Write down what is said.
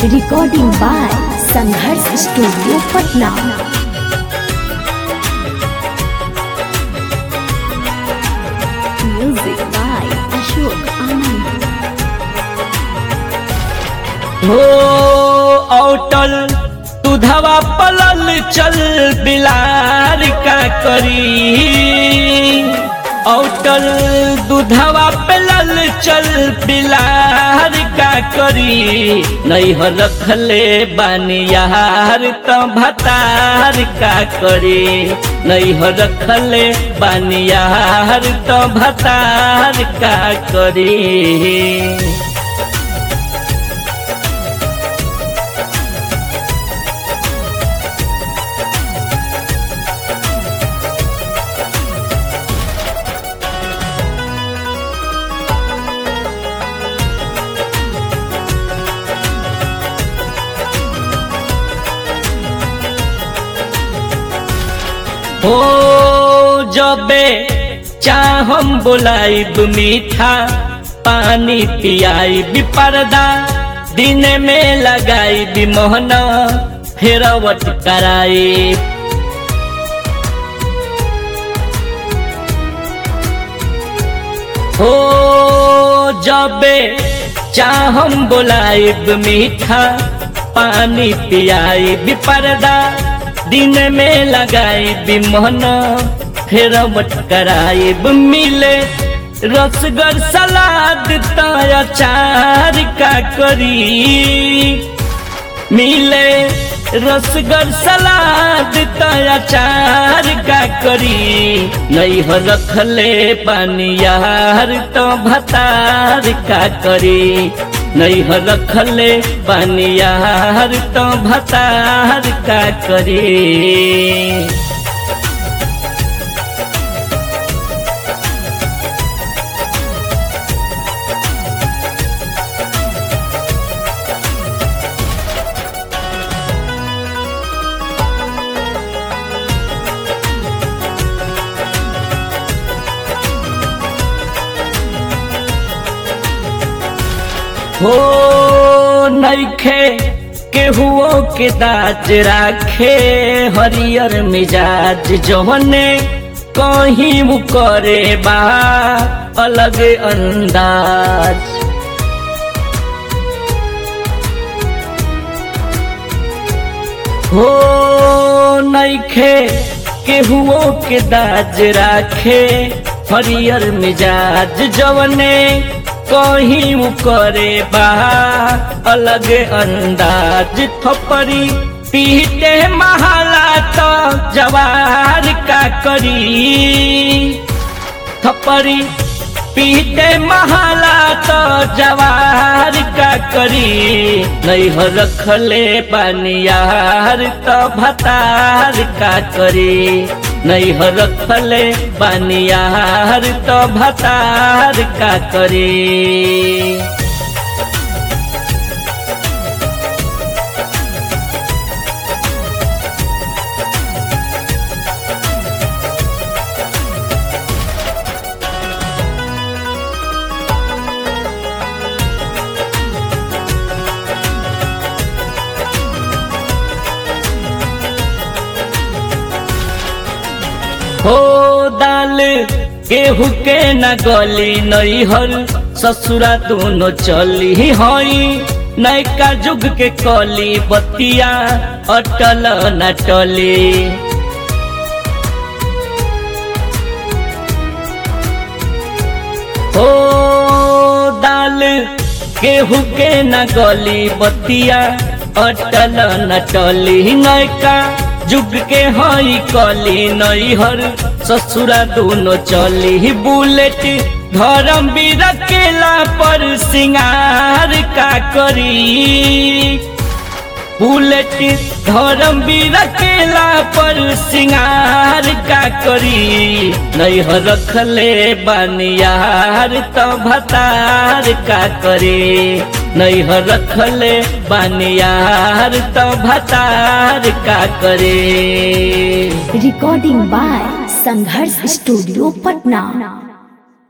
recording by Sangharsh studio Patna music by Ashok Anand हो औटल दूधवा पलल चल बिलार का करी औटल दूधवा पलल चल बिलार का करी नहीं हो रखले बानियार तो भतार का करी नहीं हो रखले बानियार तो भतार का करी हो जबे चाहम बोलाइब मीठा पानी पियाइब पर्दा दिन में लगाइब मोहना फेरवट कराई हो जबे चाहम बोलाइब मीठा पानी पियाइब पर्दा दिन में लगाई मन फिर कराई मिले रसगर सलाद अचार का करी मिले रसगर सलाद अचार का करी नहीं हो रखले पानियार तो भतार का करी नहीं हो रखले पानियार तो भतार का करी हो नइखे केहुओ के दाज राखे हरियर मिजाज जवने कहीं वो करे बा अलग अंदाज हो नइखे केहुओ के दाज राखे हरियर मिजाज जवने कहीं वो करे बा अलग अंदाज थपरी पीते महाला तो जवार का करी थपरी पीते महाला तो जवार का करी नहीं हो रखले पानियार तो भतार का करी नहीं हो रखले पानियार तो भतार का करी हो दाल केहू के न गली नई हर ससुरा दोनों चली हई नैका जुग के कली बतिया अटल न टली हो दाल केहू के न गली बतिया अटल न टली नैका जुग के हई कली नई हर ससुरा दोनों चली बुलेट धर्म भी रखेला पर सिंगार का करी बुलेट धर्म भी रखेला पर सिंगार का करी नहीं हो रखले बानियार तो भतार का करी नहीं हो रखले बानियार तो भतार का करे recording by Sangharsh studio Patna